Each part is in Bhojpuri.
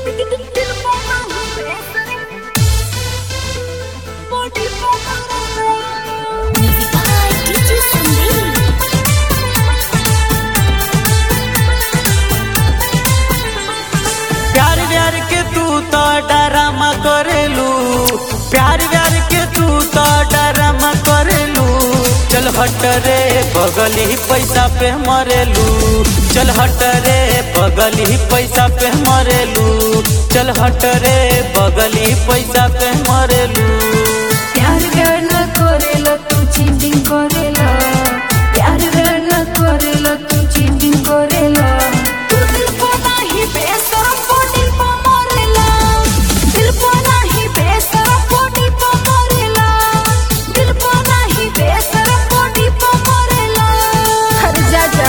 Music by DJ Sandeep. प्यार व्यार के तू तो डरामा करेलू प्यार व्यार के तू तो डरामा करेलू चल हट रे बगली पैसा पे मरेलू चल हट रे बगली पैसा पे मरेलू चल हट रे बगली पैसा पे मरेलू प्यार व्यार न करेला तू चीटिंग करेला प्यार व्यार न करेला तू चीटिंग करेला तू दिल को नाही बेसरम बॉडी पे मरेला दिल को नाही बेसरम बॉडी पे मरेला दिल को नाही बेसरम बॉडी पे मरेला हर जा जा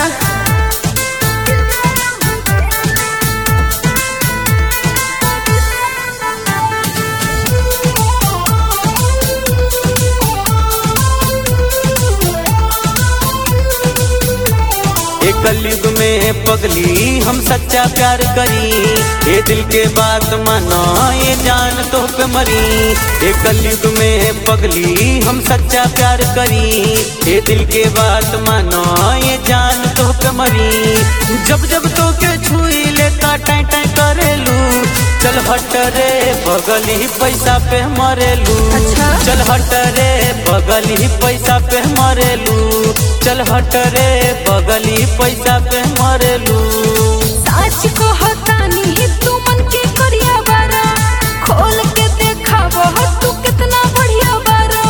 एक कलयुग में पगली हम सच्चा प्यार करी ये दिल के बात मानो ये जान तो पे मरी एक कलयुग में पगली हम सच्चा प्यार करी ये दिल के बात मानो ये जान तो पे मरी जब जब तो के छुई लेता टाई टाई करेलू चल हट रे बगली पैसा पे मरेलू अच्छा। चल हट रे बगली पैसा पे मरेलू चल हट रे बगली पैसा पे मरेलू साच को हतानी तू मन के करिया बारा खोल के देखावो तू कितना बढ़िया बारा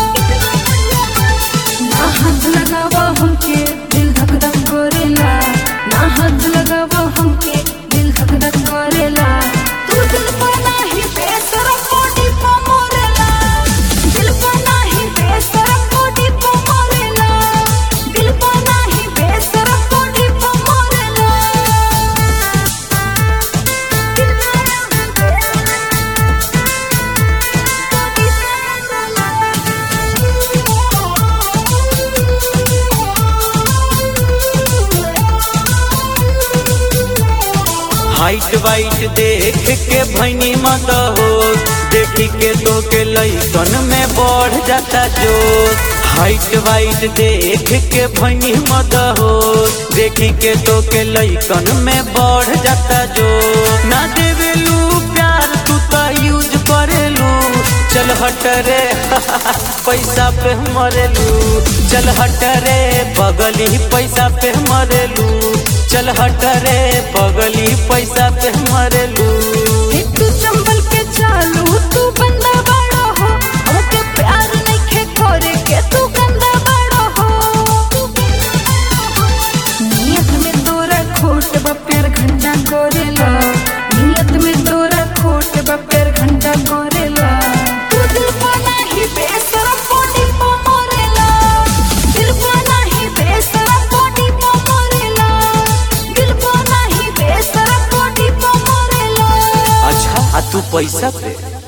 ना हाथ लगावो हमके दिल धक धक करेला ना हाथ लगावो हमके दिल धक धक करेला तू दिल पर नाही बेसरम बॉडी पे मरेला दिल पर नाही बेसरम बॉडी पे मरेला दिल पर नाही बेसरम बॉडी पे मरेला हाइट वाइट देख के भैनी मत हो देखी के तो के लैकन में बढ़ जाता जो हाइट वाइट देख के भैनी मत हो देखी के तो के लैकन में बढ़ जाता जो ना देवेलू प्यार तू तो यूज करेलू चल हट रे पैसा पे मरेलू चल हट रे बगली पैसा पे मरेलू चल हट रे बगली पैसा पे मरेलू हे तू चंबल के चालू तू बंदा बड़ा हो हमके प्यार नइखे करे के तू गंदा बड़ा हो नियत में तोरा खोट बा प्यार घंटा करेला नियत में तोरा खोट बा प्यार घंटा करेला तू दिल को नाही बेसरम बॉडी पे मरेला दिल को नाही बेसरम बॉडी पे मरेला दिल को नाही बेसरम बॉडी पे मरेला अच्छा आ तू पैसा पे